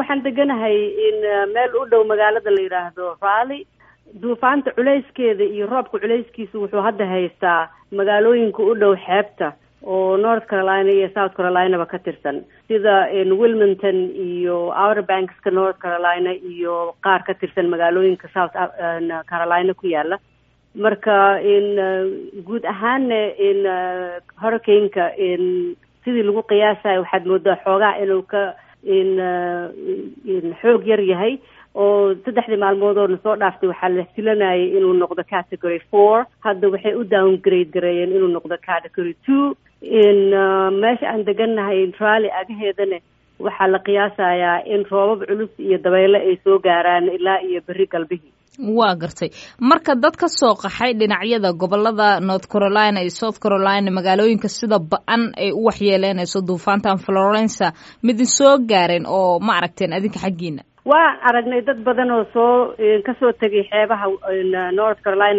waxaan deganahay in meel u dhow magaalada la yidhaahdo rally duufaanta culayskeeda iyo roobka culayskiisa wuxuu hadda haystaa magaalooyinka u dhow xeebta oo north carolina iyo south carolinaba ka tirsan sida wilmington iyo outer bankska north carolina iyo qaar ka tirsan magaalooyinka south carolina ku yaala marka in guud ahaanna in hurricaneka in sidii lagu qiyaasayo waxaad moodaa xoogaa inuu ka in in xoog yar yahay oo saddexdii maalmood oo na soo dhaaftay waxaa la filanayay inuu noqdo category four hadda waxay u downgrade gareeyeen inuu noqdo category two in meesha aan degannahay rally agaheedana waxaa la qiyaasayaa in roobab culus iyo dabeyle ay soo gaaraan ilaa iyo berri galbihii waa gartay marka dad ka soo qaxay dhinacyada gobolada north carolina iyo south carolina magaalooyinka sida ba-an ay u waxyeeleynayso duufaantan florenca midin soo gaareen oo ma aragteen adinka xaggiina waan aragnay dad badan oo soo kasoo tegay xeebaha north carolina